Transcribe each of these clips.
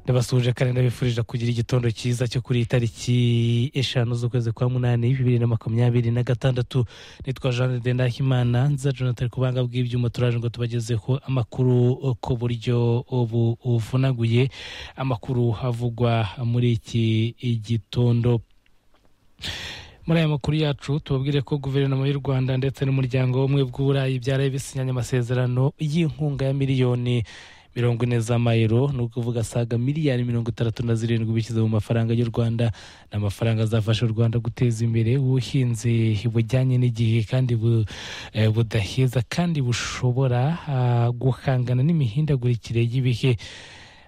ndabasuhuje kandi ndabifurije kugira igitondo cyiza cyo kuri iyi tariki eshanu z'ukwezi kwa munani bibiri na makumyabiri na gatandatu nitwa jean de ndahimana nza jonathan kubanga bw'ibyuma turaje ngo tubagezeho amakuru ku buryo buvunaguye amakuru havugwa muri iki gitondo muri aya makuru yacu tubabwire ko guverinoma y'u rwanda ndetse n'umuryango w'ubumwe bw'uburayi byaraye bisinyanye amasezerano y'inkunga ya miliyoni mirongo ine z'amayero ni ukuvuga saga miliyari mirongo itandatu na zirindwi bishyize mu mafaranga y'u rwanda ni amafaranga azafasha u rwanda guteza imbere ubuhinzi bujyanye n'igihe kandi budaheza kandi bushobora guhangana n'imihindagurikire y'ibihe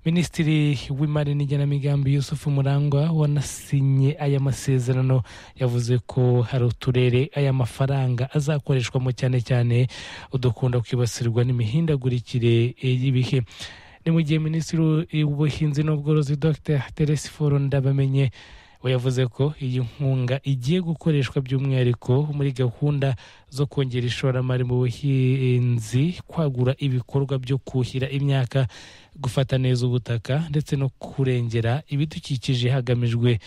minisitiri w'imari n'igenamigambi yusufu murangwa wanasinye aya masezerano yavuze ko hari uturere aya mafaranga azakoreshwamo cyane cyane udukunda kwibasirwa n'imihindagurikire y'ibihe ni mu gihe minisitiri w'ubuhinzi n'ubworozi dr teresi foro ndabamenye we yavuze ko iyi nkunga igiye gukoreshwa by'umwihariko muri gahunda zo kongera ishoramari mu buhinzi kwagura ibikorwa byo kuhira imyaka gufata neza ubutaka ndetse no kurengera ibidukikije hagamijwe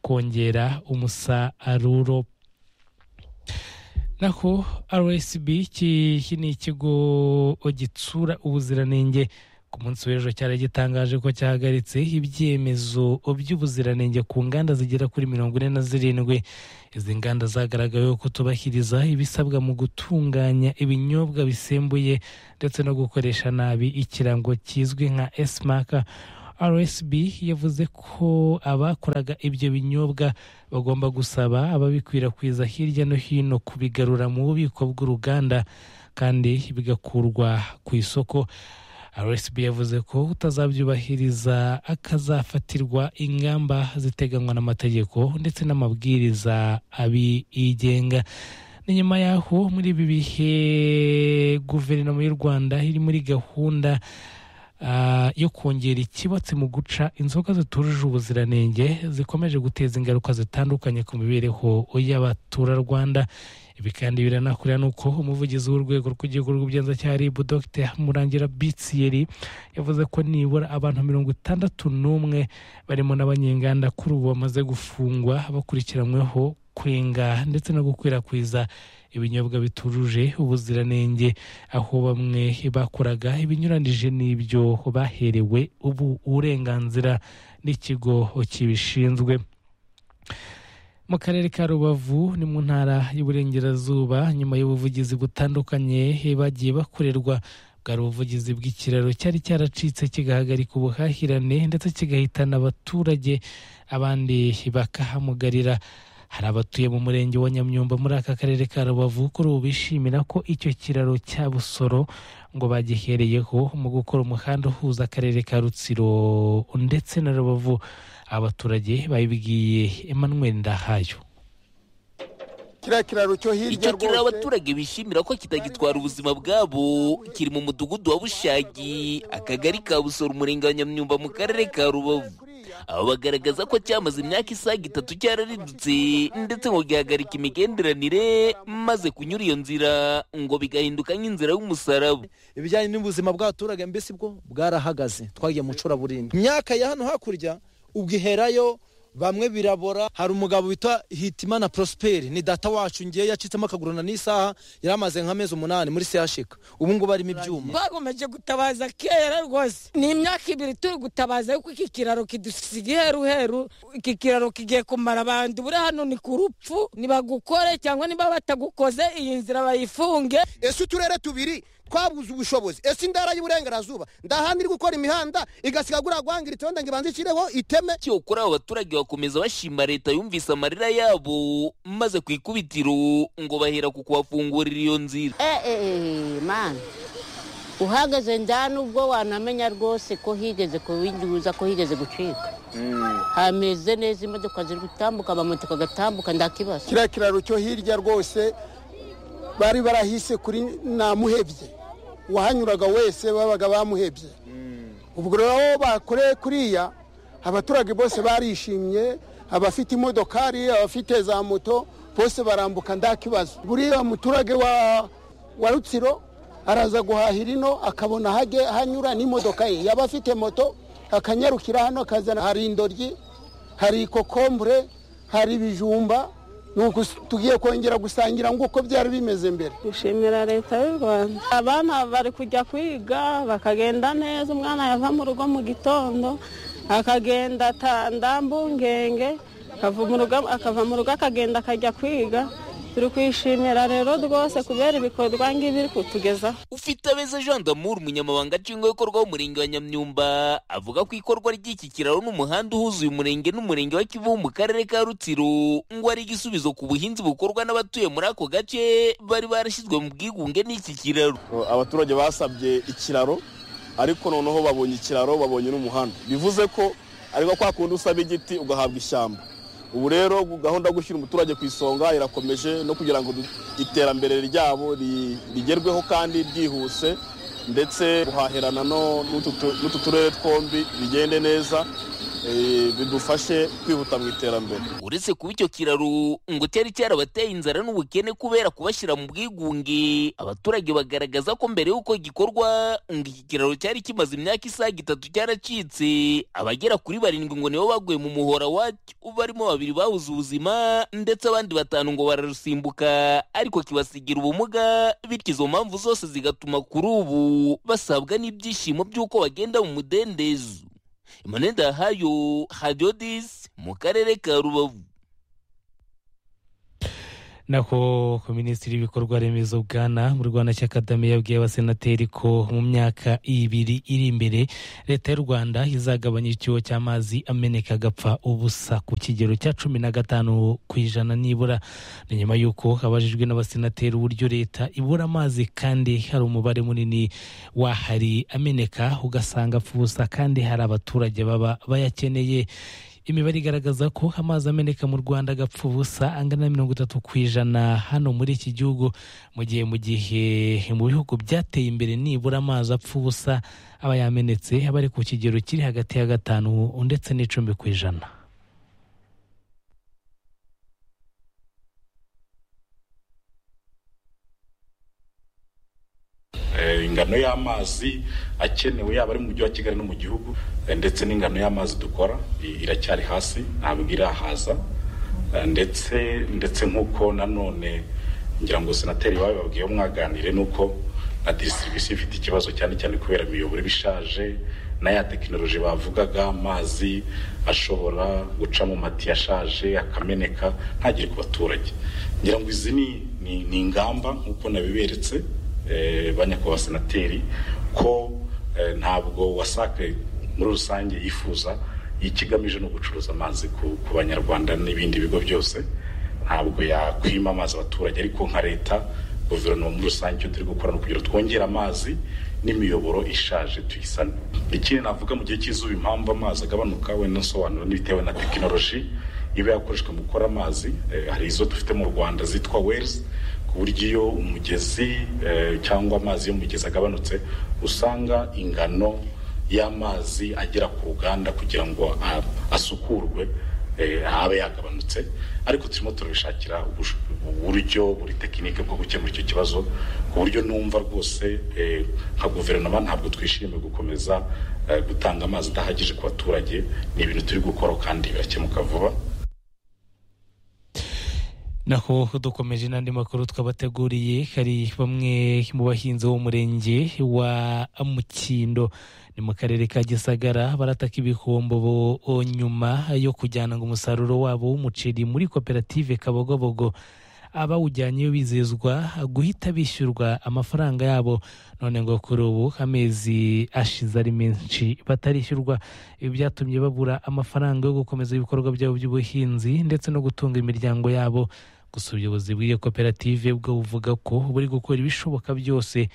kongera umusaruro naho rsb iki ni ikigo gitsura ubuziranenge ku munsi w'ejo cyari gitangaje ko cyahagaritse ibyemezo by'ubuziranenge ku nganda zigera kuri mirongo ine na zirindwi izi nganda zagaragaweho kutubahiriza ibisabwa mu gutunganya ibinyobwa bisembuye ndetse no gukoresha nabi ikirango kizwi nka esimaka rsb yavuze ko abakoraga ibyo binyobwa bagomba gusaba ababikwirakwiza hirya no hino kubigarura mu bubiko bw'uruganda kandi bigakurwa ku isoko rsb yavuze ko utazabyubahiriza akazafatirwa ingamba ziteganywa n'amategeko ndetse n'amabwiriza abigenga ni nyuma y'aho muri ibi bihe guverinoma y'u rwanda iri muri gahunda yo kongera ikibatsi mu guca inzoga zitujuje ubuziranenge zikomeje guteza ingaruka zitandukanye ku mibereho y'abaturarwanda ibi kandi biranakurira ni uko umuvugizi w'urwego rw'igihugu rw'ubugenzacyaha rib dr murangira bitsiyeri yavuze ko nibura abantu mirongo itandatu n'umwe barimo n'abanyenganda kuri ubu bamaze gufungwa bakurikiranyweho kwenga ndetse no gukwirakwiza ibinyobwa bitujuje ubuziranenge aho bamwe bakoraga ibinyuranije n'ibyo baherewe ubu uburenganzira n'ikigo kibishinzwe mu karere ka rubavu ni mu ntara y'uburengerazuba nyuma y'ubuvugizi butandukanye bagiye bakorerwa bwari ubuvugizi bw'ikiraro cyari cyaracitse kigahagarika ubuhahirane ndetse kigahitana abaturage abandi bakahamugarira hari abatuye mu murenge wa nyamyumba muri aka karere ka rubavu kuri ubu bishimira ko icyo kiraro cya busoro ngo bagihereyeho mu gukora umuhanda uhuza akarere ka rutsiro ndetse na rubavu abaturage babibwiye emmanuel ndahayo kiriya kiraro cyo hirya icyo kiraro abaturage bishimira ko kitagitwara ubuzima bwabo kiri mu mudugudu wa bushagi akagari ka busoro umurenge wa nyamyumba mu karere ka rubavu aba bagaragaza ko cyamaze imyaka isaga itatu cyararidutse ndetse ngo gihagarika imigenderanire maze kunyura iyo nzira ngo bigahinduka nk'inzira y'umusaraba ibijyanye n'ubuzima bw'abaturage mbese bwo bwarahagaze twagiye mu curaburindi imyaka ya hano hakurya ubwo iherayo bamwe birabora hari umugabo witwa hitimana prosperi ni data wacu ngiye yacitsemo akagurana n'isaha yari amaze nk'amezi umunani muri sehashika ubu ngubu arimo ibyuma bagomeje gutabaza kera rwose ni imyaka ibiri turi gutabaza yuko iki kiraro kidusiga iheruheru iki kiraro kigiye kumara abantu buri hano ni ku rupfu nibagukore cyangwa niba batagukoze iyi nzira bayifunge ese uturere tubiri twabuze ubushobozi ese indara y'uburengerazuba ndahandi iri gukora imihanda igasiga guriya guhangira wenda ngo ibanze ishyireho iteme cyokora abo baturage bakomeza bashima leta yumvise amarira yabo maze ku ikubitiro ngo bahera ku kubafungurira iyo nzira mani uhagaze nda nubwo wanamenya rwose ko higeze kubinyuza ko higeze gucika hameze neza imodoka ziri gutambuka amamoto agatambuka ndakibazo kiriya kiraro cyo hirya rwose bari barahise kuri namuhebye uwahanyuraga wese babaga bamuhebye ubwo rero bakoreye kuriya abaturage bose barishimye abafite imodokari abafite za moto bose barambuka nta kibazo buriya muturage wa rutsiro araza guhahira ino akabona hajye hanyura n'imodoka ye yaba afite moto akanyarukira hano akazana hari indoryi hari kokombure hari ibijumba nuko tugiye kongera gusangira nk'uko byari bimeze mbere dushimira leta y'u rwanda abana bari kujya kwiga bakagenda neza umwana yava mu rugo mu gitondo akagenda atanda mbungenge akava mu rugo- akava mu rugo akagenda akajya kwiga turi kwishimira rero rwose kubera ibikorwa ngibi iri kutugezaho ufite abeza jean damour umunyamabanga nshingwabikorwa w'umurenge wa nyamyumba avuga ko ikorwa ry'iki kiraro n'umuhanda uhuza uyu murenge n'umurenge wa kivu mu karere ka rutsiro ngo ari igisubizo ku buhinzi bukorwa n'abatuye muri ako gace bari barashyizwe mu bwigunge n'iki kiraro abaturage basabye ikiraro ariko noneho babonye ikiraro babonye n'umuhanda bivuze ko ariko kwa kundi usaba igiti ugahabwa ishyamba ubu rero gahunda yo gushyira umuturage ku isonga irakomeje no kugira ngo du- iterambere ryabo ri- rigerweho kandi ryihuse ndetse guhahirana no- n'utu tu- n'utu turere twombi bigende neza eh, bidufashe kwihuta mu iterambere uretse kuba icyo kiraro ngo cyari cyarabateye inzara n'ubukene kubera kubashyira mu bwigunge abaturage bagaragaza ko mbere y'uko gikorwa ngo iki kiraro cyari kimaze imyaka isaga itatu cyaracitse abagera kuri barindwi ngo nibo baguye mu muhora wacyo barimo babiri babuze ubuzima ndetse abandi batanu ngo bararusimbuka ariko kibasigira ubumuga bityo izo mpamvu zose zigatuma kuri ubu basabwa n'ibyishimo by'uko bagenda mu mudendezo imanenda hayo hadiyodisi mu karere ka rubavu nako ku minisitiri w'ibikorwa remezo bwana mu rwanda cya kagame yabwiye abasenateri ko mu myaka ibiri iri imbere leta y'u rwanda izagabanya icyuho cy'amazi ameneka agapfa ubusa ku kigero cya cumi na gatanu ku ijana nibura ni nyuma y'uko abajijwe n'abasenateri uburyo leta ibura amazi kandi hari umubare munini wahari ameneka ugasanga apfa ubusa kandi hari abaturage baba bayakeneye imibare igaragaza ko amazi ameneka mu rwanda agapfa ubusa angana na mirongo itatu ku ijana hano muri iki gihugu mu gihe mu gihe mu bihugu byateye imbere nibura amazi apfa ubusa aba yamenetse aba ari ku kigero kiri hagati ya gatanu ndetse n'icumi ku ijana Eh, ingano y'amazi akenewe yaba ari mu mujyi wa kigali no mu gihugu eh, ndetse n'ingano y'amazi dukora i- iracyari hasi ntabwo irahaza Eh, ndetse ndetse nk'uko nanone ngira ngo senateri iwawe babwiye mwaganire n'uko na distribution ifite ikibazo cyane cyane kubera imiyoboro iba ishaje na ya tekinoloji bavugaga amazi ashobora guca mu mati ashaje akameneka ntagere ku baturage ngira ngo izi ni, ni, ni ingamba nk'uko nabiberetse eh, ba nyakubahwa senateri ko eh, ntabwo wasake muri rusange yifuza ikigamije ni ugucuruza amazi ku, ku banyarwanda n'ibindi bigo byose ntabwo yakwima amazi abaturage ariko nka leta guverinoma muri rusange icyo turi gukora ni ukugira ngo twongere amazi n'imiyoboro ishaje tuyisane ikindi navuga mu gihe cy'izuba impamvu amazi agabanuka wenda nsobanura n'ibitewe na tekinoloji iba yakoreshwa mu gukora amazi eh, hari izo dufite mu rwanda zitwa wezi ku buryo iyo umugezi eh, cyangwa amazi y'umugezi agabanutse usanga ingano y'amazi agera ku ruganda kugira ngo a- asukurwe eh, abe yagabanutse ariko turimo turabishakira ubush- uburyo buri tekinike bwo gukemura icyo kibazo ku buryo numva rwose eh, nka guverinoma ntabwo twishimiye gukomeza eh, gutanga amazi adahagije ku baturage ni ibintu turi gukora kandi birakemuka vuba naho dukomeje n'andi makuru twabateguriye hari bamwe mu bahinzi b'umurenge wa mukindo ni mu karere ka gisagara barataka ibihombo bo- o- nyuma yo kujyana ngo umusaruro wabo w'umuceri muri koperative kabogobogo abawujyanye bizezwa guhita bishyurwa amafaranga yabo none ngo kuri ubu amezi ashize ari menshi batarishyurwa ibi byatumye babura amafaranga yo gukomeza ibikorwa byabo by'ubuhinzi ndetse no gutunga imiryango yabo gusa ubuyobozi bw'iyo koperative bwo buvuga ko buri gukora ibishoboka byose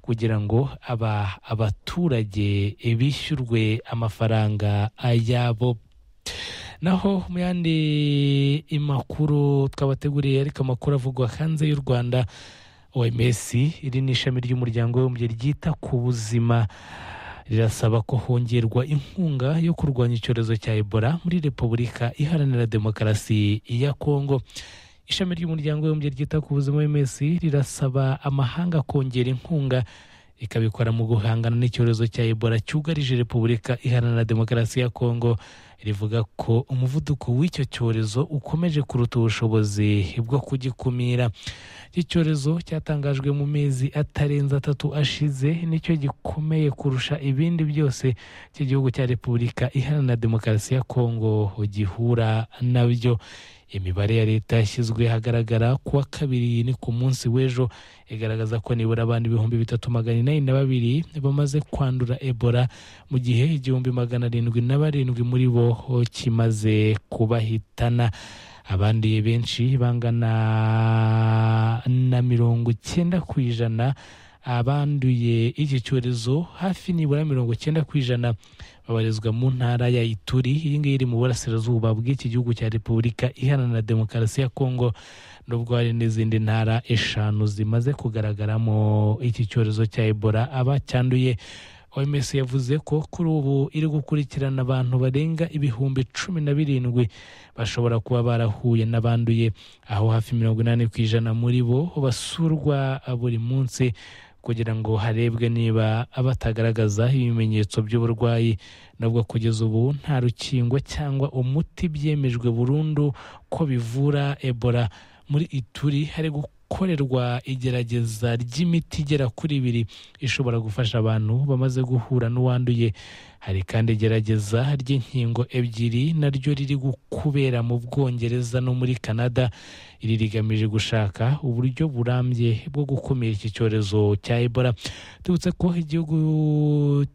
kugira ngo aba abaturage bishyurwe amafaranga yabo naho mu yandi makuru twabateguriye ariko amakuru avugwa hanze y'u rwanda oms iri ni ishami ry'umuryango w'abibumbye ryita ku buzima rirasaba ko hongerwa inkunga yo kurwanya icyorezo cya ebola muri repubulika iharanira demokarasi ya kongo ishami ry'umuryango w'abibumbye ryita ku buzima oms rirasaba amahanga kongera inkunga ikabikora mu guhangana n'icyorezo cya ebola cyugarije repubulika iharanira demokarasi ya kongo rivuga ko umuvuduko w'icyo cyorezo ukomeje kuruta ubushobozi bwo kugikumira iki cyorezo cyatangajwe mu mezi atarenze atatu ashize nicyo gikomeye kurusha ibindi byose cy'igihugu cya repubulika iharanira demokarasi ya kongo gihura nabyo imibare ya leta yashyizwe ahagaragara kuwa kabiri ni ku munsi w'ejo igaragaza ko nibura abantu ibihumbi bitatu magana inani na babiri bamaze kwandura ebola mu gihe igihumbi magana arindwi na barindwi muri bo kimaze kubahitana abandi benshi bangana na mirongo icyenda ku ijana abanduye iki cyorezo hafi nibura mirongo icyenda ku ijana babarizwa mu ntara ya ituri iyi ngiyi iri mu burasirazuba bw'iki gihugu cya repubulika iharanira demokarasi ya kongo nubwo hari n'izindi ntara eshanu zimaze kugaragaramo iki cyorezo cya ebola abacyanduye oms yavuze ko kuri ubu iri gukurikirana abantu barenga ibihumbi cumi na birindwi bashobora kuba barahuye n'abanduye aho hafi mirongo inani ku ijana muri bo basurwa buri munsi kugira ngo harebwe niba batagaragaza ibimenyetso by'uburwayi nubwo kugeza ubu nta rukingo cyangwa umuti byemejwe burundu ko bivura ebola muri ituri hari gukorerwa igerageza ry'imiti igera kuri ibiri ishobora gufasha abantu bamaze guhura n'uwanduye hari kandi igerageza ry'inkingo ebyiri naryo riri kubera mu bwongereza no muri canada iri rigamije gushaka uburyo burambye bwo gukumira iki cyorezo cya ebola tubutse ko igihugu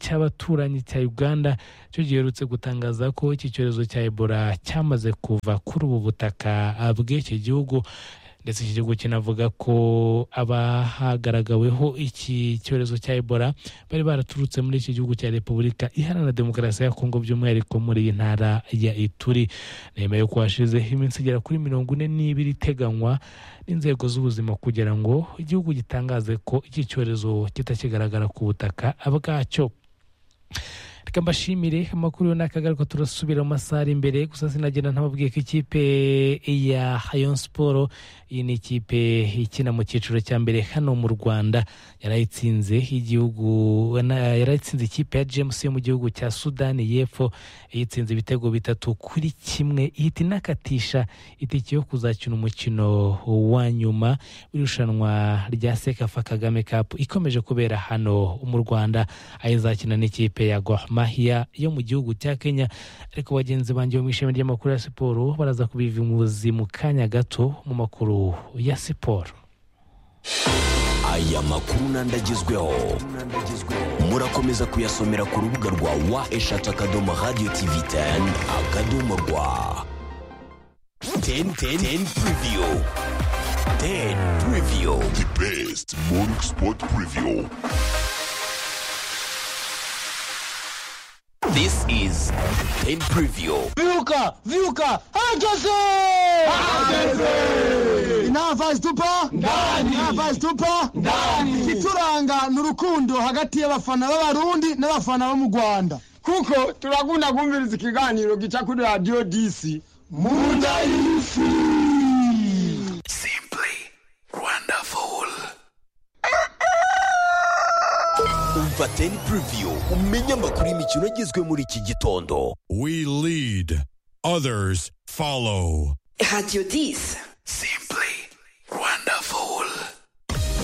cy'abaturanyi cya uganda cyo giherutse gutangaza ko iki cyorezo cya ebola cyamaze kuva kuri ubu butaka bw'iki gihugu ndetse iki gihugu kinavuga ko abahagaragaweho iki cyorezo cya ebola bari baraturutse muri iki gihugu cya repubulika iharanira demokarasi ya kongo by'umwihariko muri iyi ntara ya ituri nyuma yo kuhashize iminsi igera kuri mirongo ine n'ibiri iteganywa n'inzego z'ubuzima kugira ngo igihugu gitangaze ko iki cyorezo kitakigaragara ku butaka bwacyo reka mbashimire amakuru ni akagaruka turasubira mu masaha ari imbere gusa sinagenda ntababwiye ko ikipe ya hayon siporo iyi ni ikipe ikina mu cyiciro cya mbere hano mu rwanda yarayitsinze igihugu yarayitsinze ikipe ya james yo mu gihugu cya sudani y'epfo yitsinze ibitego bitatu kuri kimwe ihita inakatisha itike yo kuzakina umukino wa nyuma w'irushanwa rya sekafa kagame kapu ikomeje kubera hano mu rwanda aho izakina n'ikipe ya gor mahiya yo mu gihugu cya kenya ariko bagenzi banjye mu ishami ry'amakuru ya siporo baraza kubivuza mu kanya gato mu makuru ya siporo aya makuru n'andi agezweho murakomeza kuyasomera ku rubuga rwa wa eshatu akadomo radiyo tivi teni akadomo rwa teni teni teni puriviyu teni puriviyu di besiti moringi sipoti puriviyu This is 10 Preview. Viuka, viuka, herkese! Herkese! Inava zitupa? Ndani! Inava zitupa? Ndani! Ikituranga ni urukundo hagati y'abafana b'abarundi n'abafana bo mu Rwanda. kuko turakunda kumviriza ikiganiro gica kuri radiyo disi munda y'isi Umva 10 Preview umenye amakuru y'imikino agezwe muri iki gitondo. We lead, others follow. Radio 10. Simply